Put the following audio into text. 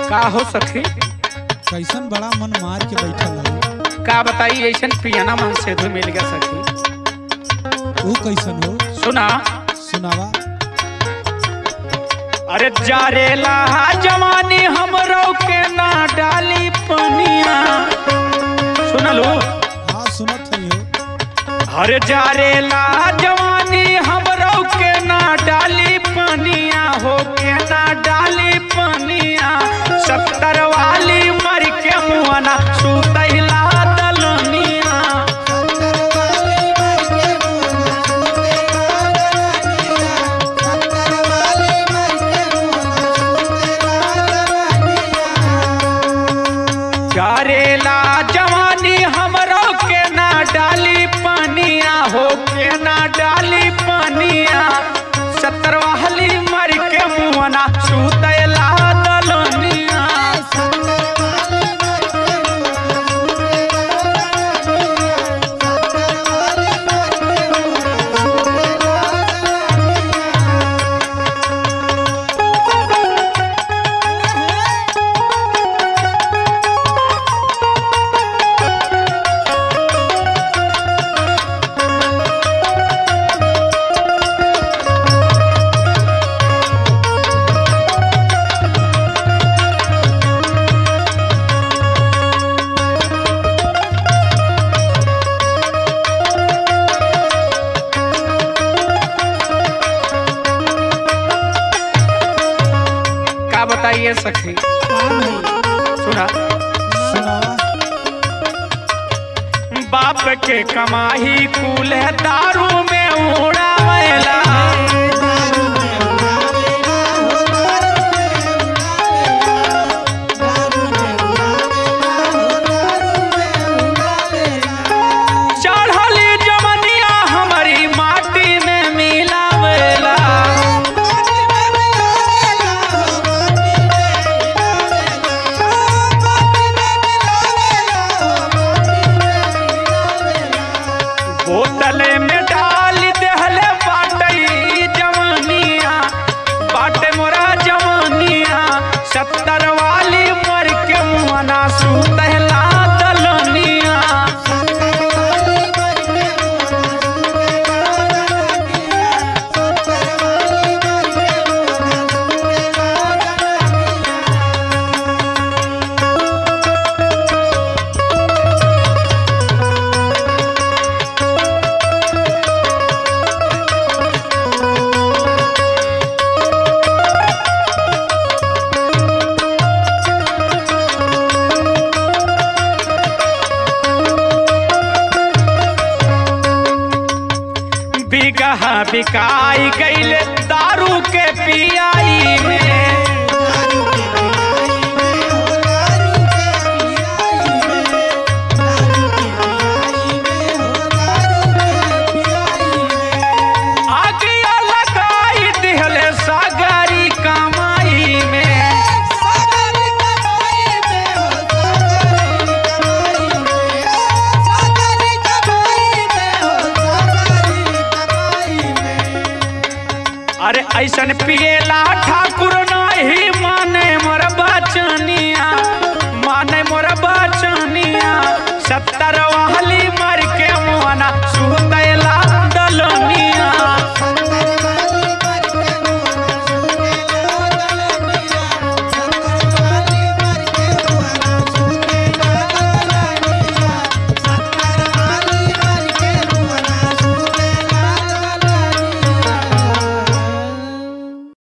का हो सखी कैसन बड़ा मन मार के बैठल है का बताई ऐसन पियाना मन से धु मिल गया सखी वो कैसन हो सुना सुनावा अरे जारेला जवानी हमरो के ना डाली पनिया सुनलू हाँ सुनत है हो हर जारेला जवानी हमरो के ना डाली पनिया हो के ना डाली पनिया सत्तर वाली मर के मुआना सुतैला दलनिया जारेला जवानी हमरो के ना डाली पनिया हो के ना डाली पनिया सत्तर वाली मर के मुआना सुतैला दलनिया का बताइए सखी सुना सुनावा बाप के कमाही कुल दारू में उड़ावेला चढ़ली जवनिया हमारी माटी में मिलावेला बोतले में डाल देहले बाटई जवानिया बाटे मोरा जवानिया सत्तर वाली मर के मुआना सुतहला दलनिया बिगहा बिकाई गईले दारू के पियाई में आगिया लगाई दिहले सागरी कमाई में अरे ऐसन पिएला ठाकुर नहीं